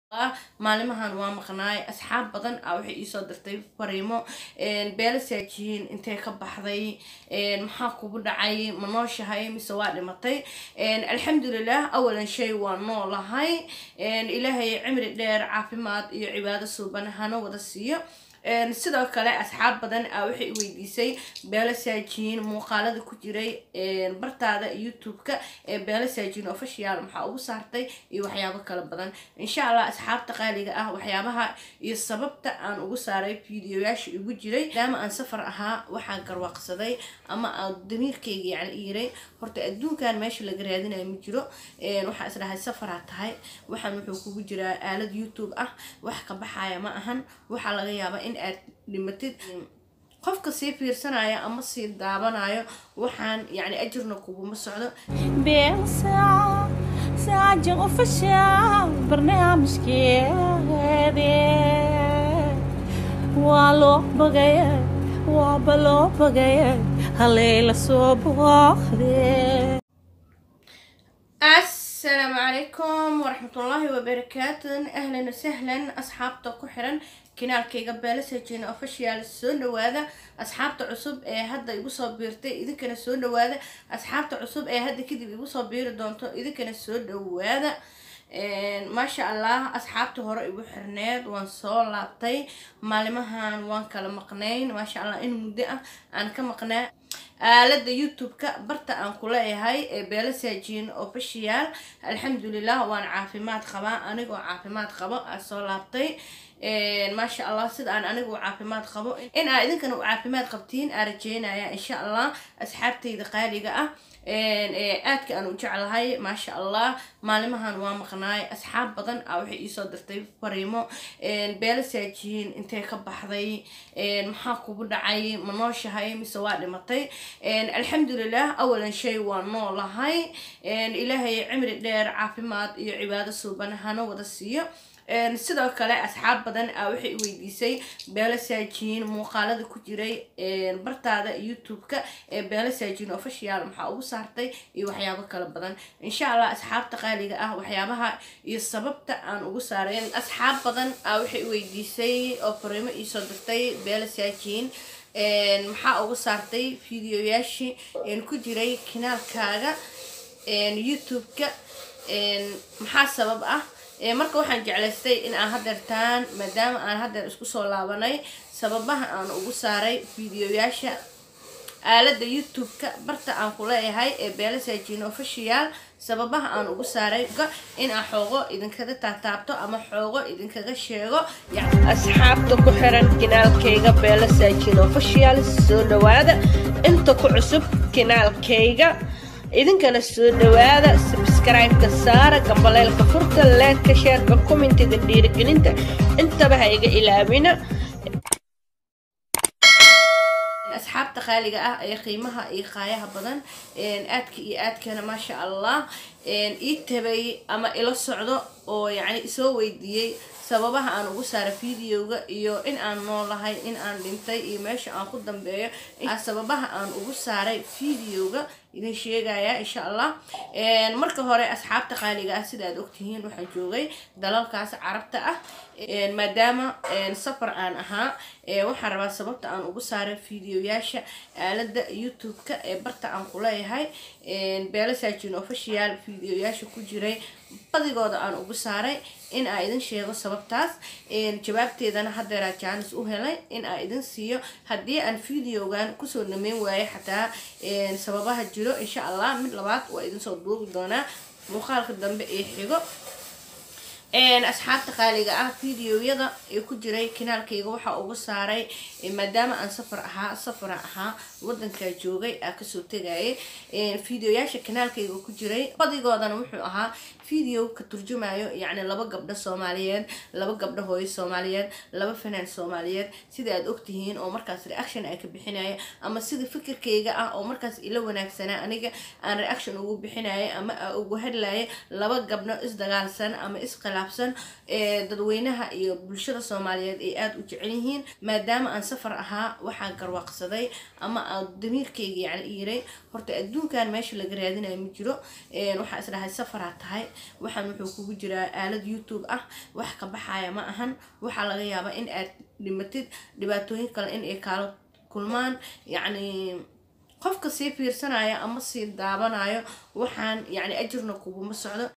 maalimahan waa maqnaay asxaab badan ah waxay iisoo dirtay fariimo beela saajiyiin intee ka baxday maxaa kugu dhacay ma nooshahay mise waa dhimatay alxamdulilah awalan shay waa noolahay ilaahay cimri dheer caafimaad iyo cibaado suuban hana wada siiyo sidoo kale asxaab badan ah waxay weydiisay beelo saajiyiin muuqaalada ku jiray bartaada youtube-ka ee beelo saajiyiin official maxaa ugu saartay iyo waxyaabo kala badan insha allah asxaabta qaaliga ah waxyaabaha iyo sababta aan ugu saaray fiidiyoyaasha igu jiray maadaama aan safar ahaa waxaa garwaaqsaday ama aan damiirkayga yani iiray horta adduunkan meesha laga raadinayo ma jiro waxaa isdhahay safaraa tahay waxaan wuxuu kugu jiraa aalad youtube ah wax ka baxaya ma ahan waxaa laga yaabaa in aad dhimatid qofka sii fiirsanaya ama sii daabanayo waxaan yani ajirna kuguma socdo بيسع ساعة وفشل برنامج كيدي والو بغير وبلو بغير هليلة صباخدي asalaamu calaykum waraxmatullaahi wabarakaatu ahlan wasahlan asxaabta ku xiran kanaalkayga beelasajin official soo dhawaada asxaabta cusub ee hadda igu soo biirtay idinkana soo dhawaada asxaabta cusub ee hadda kadib igu soo biiri doonto idinkana soo dhawaada maasha allah asxaabta hore igu xirneed waan soo laabtay maalimahan waan kala maqnayn maasha allah in muddo ah aan ka maqnaa aalada youtube-ka barta aan ku leeyahay ee beelo saajiin official alxamdulilah waan caafimaad qabaa anigoo caafimaad qabo aa soo laabtay maasha allah sida aan anigu caafimaad qabo in aa idinkana u caafimaad qabtiin aa rajeynaya insha allah asxaabtayda qaaliga ah aadka aan u jeclahay maasha allah maalimahan waa maqnaay asxaab badan ah waxay iisoo dirtay fariimo beelo saajiyiin intee ka baxday maxaa kugu dhacay ma nooshahay mise waa dhimatay alxamdulilah awalan shay waa noolahay ilaahay cimri dheer caafimaad iyo cibaado suuban hana wada siiyo sidoo kale asxaab badan ah waxay weydiisay beelo saajiyiin muuqaalada ku jiray bartaada youtube-ka ee beelo saajiyiin official maxaa ugu saartay iyo waxyaabo kala badan insha allah asxaabta qaaliga ah waxyaabaha iyo sababta aan ugu saaray asxaab badan ah waxay weydiisay oo fariimo iisoo dirtay beelo saajiyiin maxaa ugu saartay fiidiyoyaashii ku jiray kanaalkaaga youtube-ka maxaa sabab ah marka waxaan jeclaystay in aan hadeertaan maadaama aan hadeer isku soo laabanay sababaha aan ugu saaray fiidiyoyaasha aalada youtube-ka barta aan ku leeyahay ee beelo saajiin official sababaha aan ugu saaray in aan xoogo idinkaga taataabto ama xoogo idinkaga sheego asxaabta ku xiran kanaalkayga beelo saajiin official soo dhawaada inta ku cusub kanaalkayga idinkana soo dhawaada sabscribe-ka saara gambaleelka furta leedka sheerka commentiga dhiirigelinta intaba ha iga ilaamina asxaabta qaaliga ah ee qiimaha iyo qaayaha badan aadka iyo aadkana maasha allah ii tabay ama ila socdo oo yacni isoo weydiiyey sababaha aan ugu saara videoga iyo in aan noolahay in aan dhintay iyo meesha aan ku dambeeyo sababaha aan ugu saaray videoga idin sheegaya insha allah marka hore asxaabta qaaliga ah sida aad ogtihiin waxaan joogay dalalkaas carabta ah maadaama safar aan ahaa waxaan rabaa sababta aan ugu saaray videoyaasha aalada youtube-ka ee barta aan ku leeyahay beelo saajin official videoyaasha ku jiray badigooda aan ugu saaray in aa idin sheego sababtaas jawaabteedana hadeeraa jaanis u helay in aa idin siiyo haddii aan videogan kusoo dhameyn waayo xataa sababaha jiro insha allah mid labaad waa idinsoo duubi doonaa muuqaalka dambe ee xigo asxaabta qaaliga ah videoyada ee ku jiray kanaalkayga waxaa uga saaray maadaama aan safar ahaa safara ahaa wadankaa joogay aa kasoo tegayay videoyaasha kanaalkayga ku jiray badigoodana wuxuu ahaa video ka turjumayo yacni laba gabdho soomaaliyeed laba gabdho hooyo soomaaliyeed laba fanaan soomaaliyeed sida aad ogtihiin oo markaas reaction ay ka bixinaya ama sida fikirkayga ah oo markaas ila wanaagsanaa aniga aan reaction ugu bixinaya ama ugu hadlaya laba gabdho isdagaalsan ama iskhilaafsan dadweynaha iyo bulshada soomaaliyeed ay aada u jecel yihiin maadaama aan safar ahaa waxaa garwaaqsaday ama aan damiirkayga yani iiray horta adduunkan meesha laga raadinayo ma jiro waxaa isdhahay safaraa tahay waxaan wuxuu kugu jiraa aalad youtube ah wax ka baxaya ma ahan waxaa laga yaabaa in aad dhimatid dhibaatooyin kale in ay kaala kulmaan yacni qofka sii fiirsanaya ama sii daabanayo waxaan yacni ajirna kuguma socdo